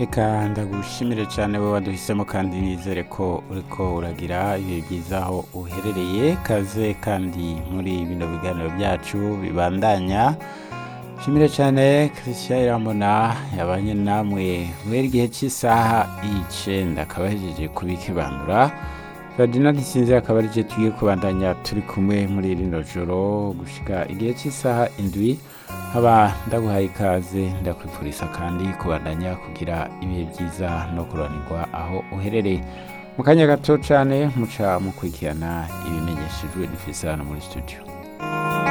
reka ndagushimire cyane wowe waduhisemo kandi nizere ko uriko uragira ibihe byiza aho uherereye kaze kandi muri bino biganiro byacu bibandanya shimire cyane christian irambona yabanye namwe guhera igihe cy'isaha icenda akaba ahejeje kubikibandura ferdinand sinzi akaba ari je tugiye kubandanya turi kumwe muri rino joro gushika igihe cy'isaha indwi haba ndaguhaye ikaze ndakwifuriza kandi kubandanya kugira ibihe byiza no kuranirwa aho uherereye mu kanya gato cyane muca mukurikirana ibimenyeshejwe n'ifisi hano muri studio